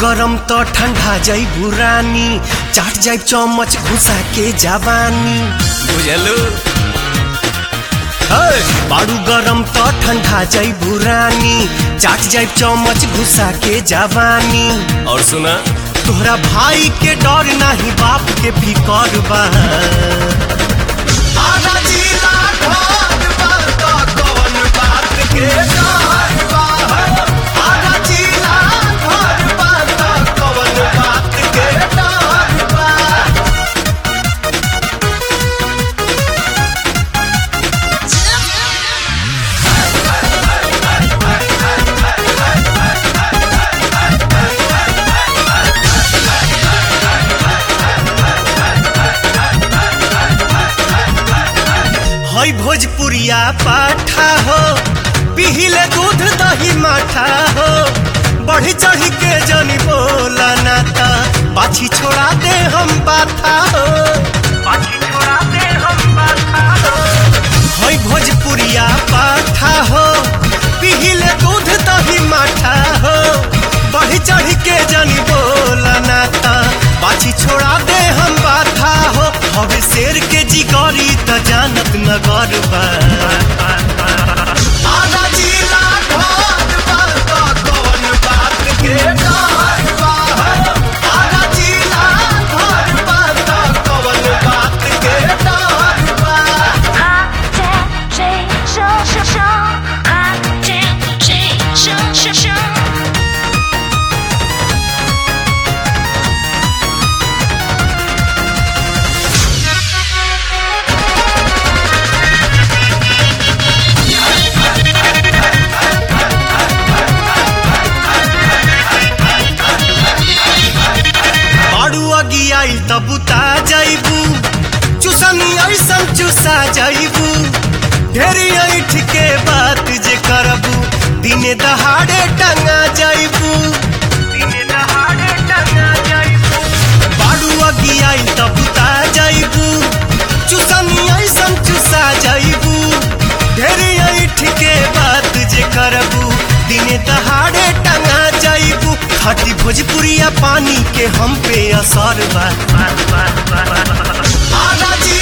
गरम त ठंडा जाइबू रानी चाट जाइब चमच घुसा के जवानी बुझलू हे, बारू गरम त ठंडा जाइबू रानी चाट जाइब चमच घुसा के जवानी और सुना तोहरा भाई के डर नाही बाप के फिकर बा आधा जिला ढोल बा त कौन बात के डर बा? आधा जिला ढोल बा त कौन बात के डर बा? हई भोजपुरिया पाठा हो पिहिले दूध दही माठा हो बढ़ी चढ़ी के जनी बोला नाता पाछी छोड़ा दे हम बाथा हो पाछी छोड़ा दे हम बाथा हो हई भोजपुरिया पाठा हो पिहिले दूध दही माठा हो बढ़ी चढ़ी के जनी बोला नाता पाछी छोड़ा दे हम बाथा हो हवे शेर के जिगरी त जानत नगर बा आधा जिला ढोल बा त कौन बात के डर बा? आधा जिला ढोल बा त कौन बात के डर बा? 哈见谁手手手，哈见谁手手手。 बाड़ू अगी आई त बुता जाइबू चुसनी ऐसन चुसा जाइबू ढेरी ऐठ के बात जे करबू दिने दहाड़े टंगा जाइबू दिने दहाड़े टंगा जाइबू बाड़ू अगी आई त बुता जाइबू चुसनी ऐसन चुसा जाइबू ढेरी ऐठ के बात जे करबू दिने दहाड़े टंगा जाइबू खटी भोजपुरिया पानी के हम पे असर बा आधा जी